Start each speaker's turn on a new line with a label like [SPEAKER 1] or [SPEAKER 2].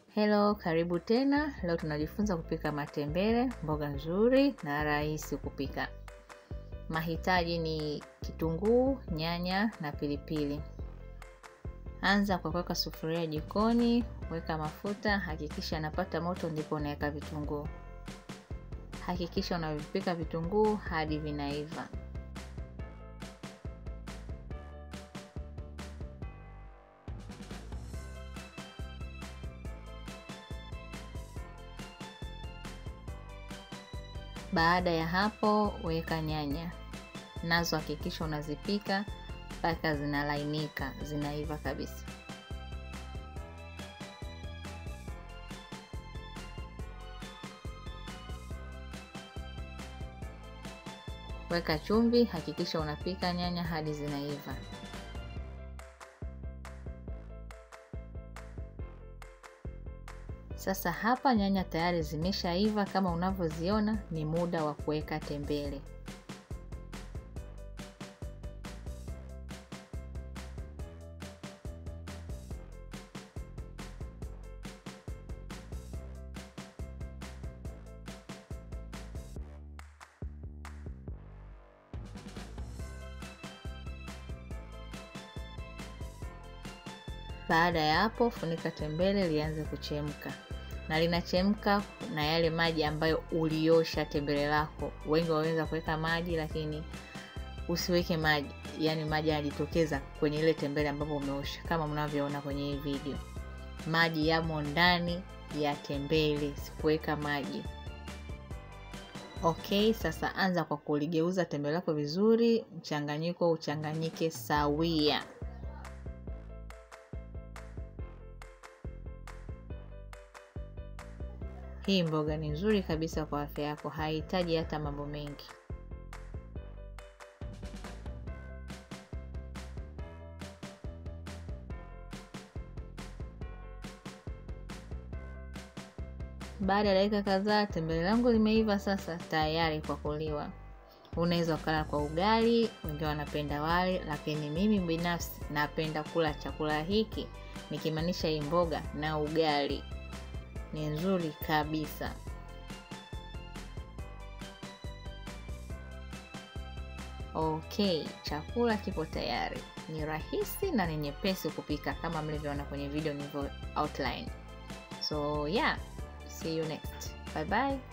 [SPEAKER 1] Hello, karibu tena. Leo tunajifunza kupika matembele, mboga nzuri na rahisi kupika. Mahitaji ni kitunguu, nyanya na pilipili. Anza kwa kuweka sufuria jikoni, weka mafuta, hakikisha yanapata moto ndipo unaweka vitunguu. Hakikisha unavipika vitunguu hadi vinaiva. Baada ya hapo, weka nyanya nazo, hakikisha unazipika mpaka zinalainika, zinaiva kabisa. Weka chumvi, hakikisha unapika nyanya hadi zinaiva. Sasa hapa nyanya tayari zimeshaiva kama unavyoziona, ni muda wa kuweka tembele. Baada ya hapo, funika tembele lianze kuchemka na linachemka na yale maji ambayo uliosha tembele lako. Wengi waweza kuweka maji, lakini usiweke maji, yaani maji yanajitokeza kwenye ile tembele ambapo umeosha, kama mnavyoona kwenye hii video. Maji yamo ndani ya tembele, sikuweka maji. Okay, sasa anza kwa kuligeuza tembele lako vizuri, mchanganyiko uchanganyike sawia. Hii mboga ni nzuri kabisa kwa afya yako, haihitaji hata mambo mengi. Baada ya dakika kadhaa, tembele langu limeiva sasa, tayari kwa kuliwa. Unaweza ukala kwa ugali, wengine wanapenda wali, lakini mimi binafsi napenda kula chakula hiki, nikimaanisha hii mboga na ugali ni nzuri kabisa. Okay, chakula kipo tayari. Ni rahisi na ni nyepesi kupika kama mlivyoona kwenye video nilivyo outline. So yeah, see you next. Bye bye.